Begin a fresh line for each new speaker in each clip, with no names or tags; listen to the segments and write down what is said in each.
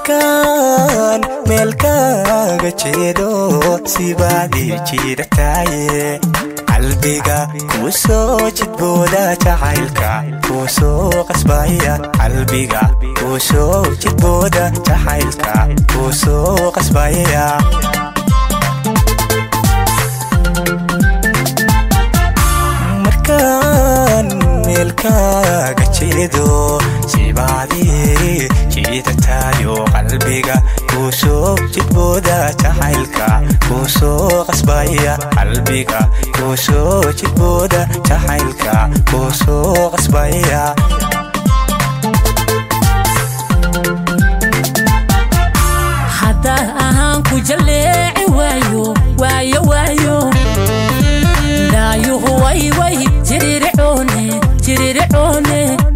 markaan meelkaaga jeedo sibaad ii jiidhataaye qalbiga kuu soo jidbooda jacaylka kuu soo qasbaya qalbiga kuu soo jidbooda jacaylka kuu soo qasbaya markaan meelkaaga jeedo sibaadii jiidataayo qalbiga kuu soo jidbooda jacaylka kuu soo qasbaya qalbiga kuu soo jidbooda jacaylka kuu soo qasbaya
haddaa ahaan ku jalleeci waayo waayo waayo daayuhu way way jirircoone jirircoone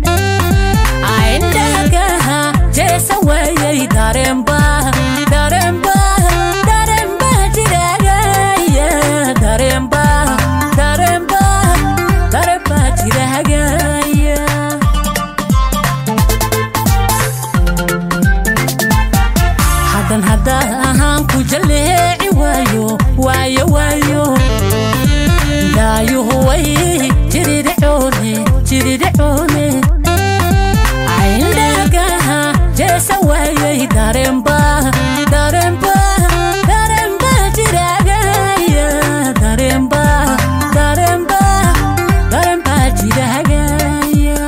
aindhagaha jeesa waayay dareenba dareenba dareenba jiragaya dareenba dareenba dareenba jiragaya haddan haddaa ahaan ku jalleeci waayo waayo waayo daayuhu way jirircoone jirircoone aindhagaha jeesa waayay dareenba dareenba dareenba jiragaya dareenba dareenba dareenba jiragaya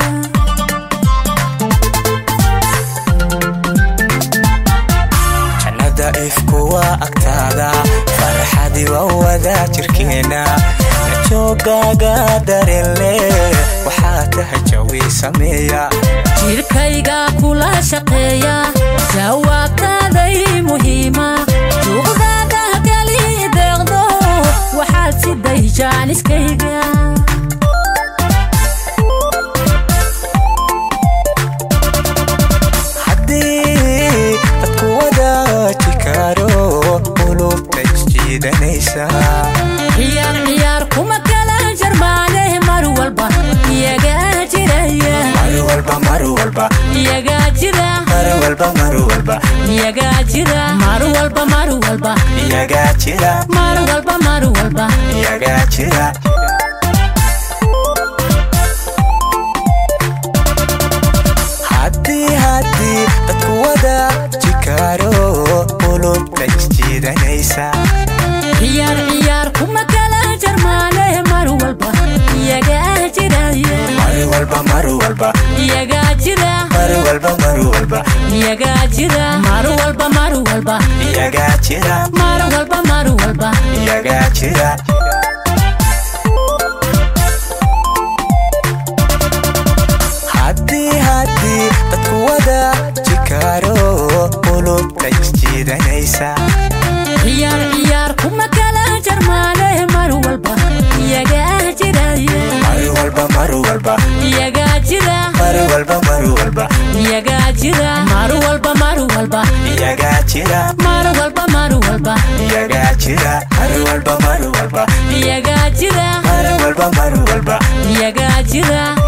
jannada ifku waa agtaada farxadi waa wadaa jirkeena najoogaaga dareenle waxaa tahay jawi sameeya
jirkayga kula shaqeeya jawaabtaaday muhiima juuqdaada gali deeqdo waxaad siday jaaniskayga
haddii dadku wadaaji karo qulubta isjiidanaysa
ciyaar ciyaar kuma kala jarmaane mar walba iyagaa jiraya
mar walba mar walba
iyagaa jira
mar walba mar walba
iyagaa jira mar walba mar walba
iyagaa jira
mar walba mar walba
iyagaa jira haddii haddii dadku wadaaji karo qulubta isjiidanaysa
ciyaar ciyaar kuma kala jarmaane mar walba iyagaa jiraya
mar walba mar walba
iyagaa jira
mar walba mar walba
iyagaa jira mar walba mar walba
iyagaa jira
mar walba mar walba
iyagaa jira haddii haddii dadku wadaaji karo qulubta isjiidanaysa
ciyaar ciyaar kuma kala jarmaane mar walba iyagaa jiraya
mar walba mar walba
iyagaa jira
mar walba mar walba
iyagaa jira mar walba mar walba
iyagaa jira
mar walba mar walba
iyagaa jira mar walba mar walba
iyagaa jira
mar walba mar walba
iyagaa jira